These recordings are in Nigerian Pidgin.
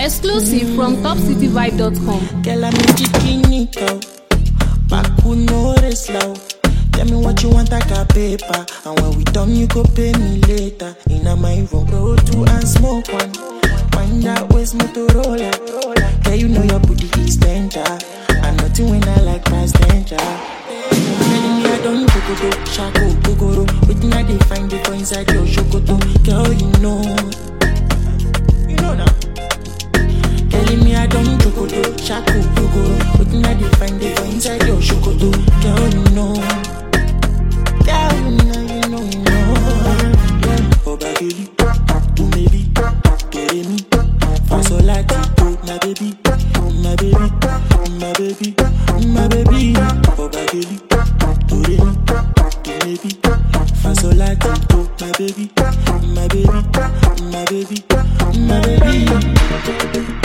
Exclusive from topcityvibe.com. Girl, I'm a chicken cow. Back who know the slow. Tell me what you want, I got paper. And when we done, you go pay me later. In a my room, roll two and smoke one. Find out where's Motorola. Girl, you know your booty is danger. And nothing when I like past danger. Telling me I don't go go go, shako go go go. Waiting I they find it for inside your shokoto. Girl, you know. You know now. Telling me I don't chocolate, shaku, gogoro Waiting I dey find it for inside your chocolate Girl, you know Girl, you know, you know, you know yeah. Obageli, to maybe Kere mi, fasolati to my baby My baby, my baby, my baby Obageli, to re mi, to maybe Fasolati to my baby My baby, my baby, my baby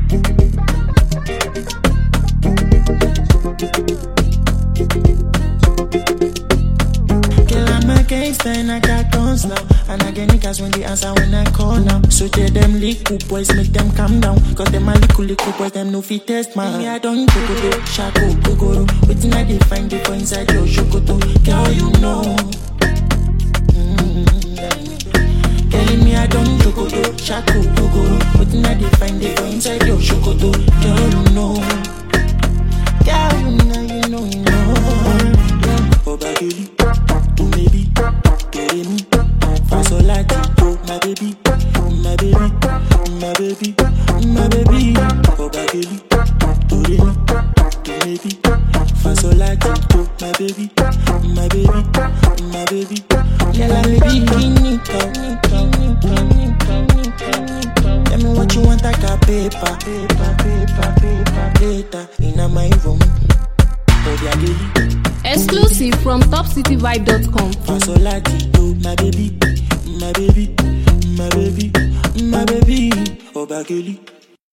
Girl, I'm a gangster and I got guns now. And I get niggas when they answer when I call now. So tell them little boys, make them calm down. Cause them a little little boys, them no fit test man. Me, I don't go go go, shako go go go. Waiting I they find it for inside your shokoto. Girl, you know. Mm. Telling me I don't go go go, shako go go go. Waiting I they find it for inside your shokoto. Girl, you know. Girl, you know, you know, you know. Obageli, to maybe, kere mi, fasolati to my baby, my baby, my baby, my baby. Obageli, to re mi, to maybe, fasolati to my baby, my baby, my baby. Girl, I'm a bikini cow. Tell me what you want, I got paper, paper, paper, paper, later in a my room. Obageli. Exclusive from topcityvibe.com. Fasolati to my baby, my baby, my baby, my baby, Obageli.